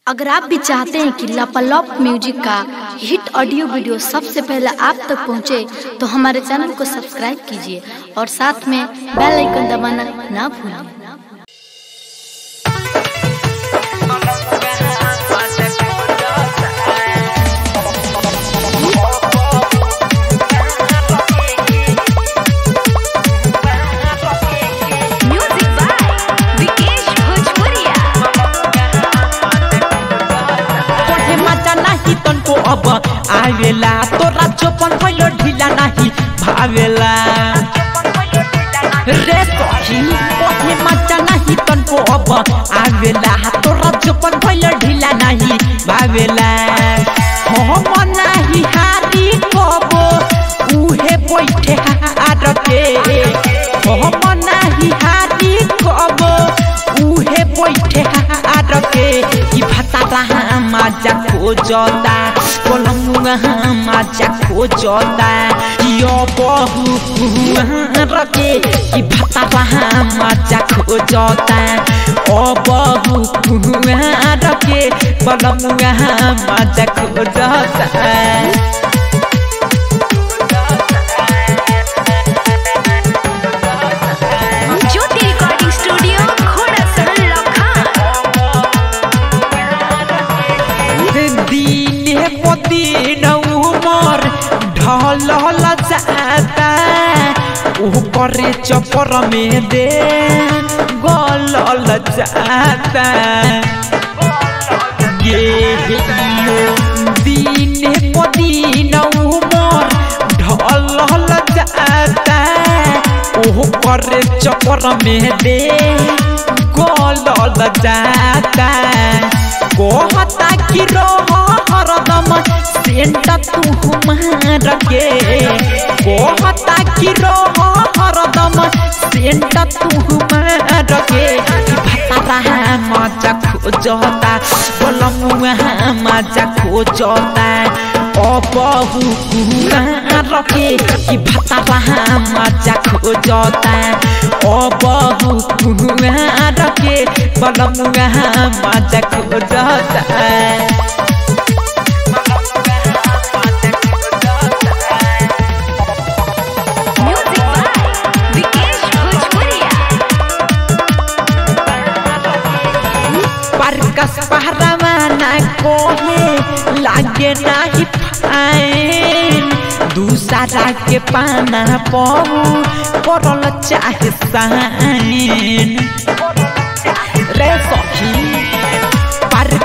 अगर आप भी चाहते हैं कि लापालॉप म्यूजिक का हिट ऑडियो वीडियो सबसे पहले आप तक पहुंचे, तो हमारे चैनल को सब्सक्राइब कीजिए और साथ में बेल आइकन दबाना ना भूलें Music by Vikesh Bhojpuria. पढ़े मजा नाही तनको अब आवेला तोरा चोपन भइलो ढिला नाही भावेला रे सखी पढ़े मजा नाही तनको अब आवेला तोरा चोपन भइलो ढिला नाही भावेला हम नाही हारी कबो उहे बैठे हार के हम नाही हारी कबो उहे बैठे हार के ई भतारा माजा खोजता कोलमुआ माजा खोजता यो बहु रके ई भतारा माजा खोजता ओ बहु रके कोलमुआ माजा खोजता Jyoti Recording Studio, Khoda Sahal Lakhan. दिने पदिन उमर ढल जाता ऊपर चपर में दे गल जाता ये दिने पदिन उमर ढल जाता ऊपर चपर में दे गल जाता कहता कि रह हरदम सेंट तू मार के कहता कि रह हरदम सेंट तू मार के भतारा मजा खोजता बोलमुआ मजा खोजता ओ बहु रखे कि भतारा मजा खोजता ओ बहु रखे बोलमुआ मजा खोजता Music by Vikesh Bhojpuria. परकस पहरवाना कोहे लागे नाही फाइन दूसरा के पाना पहू पड़ल चाहे साइन रे सखी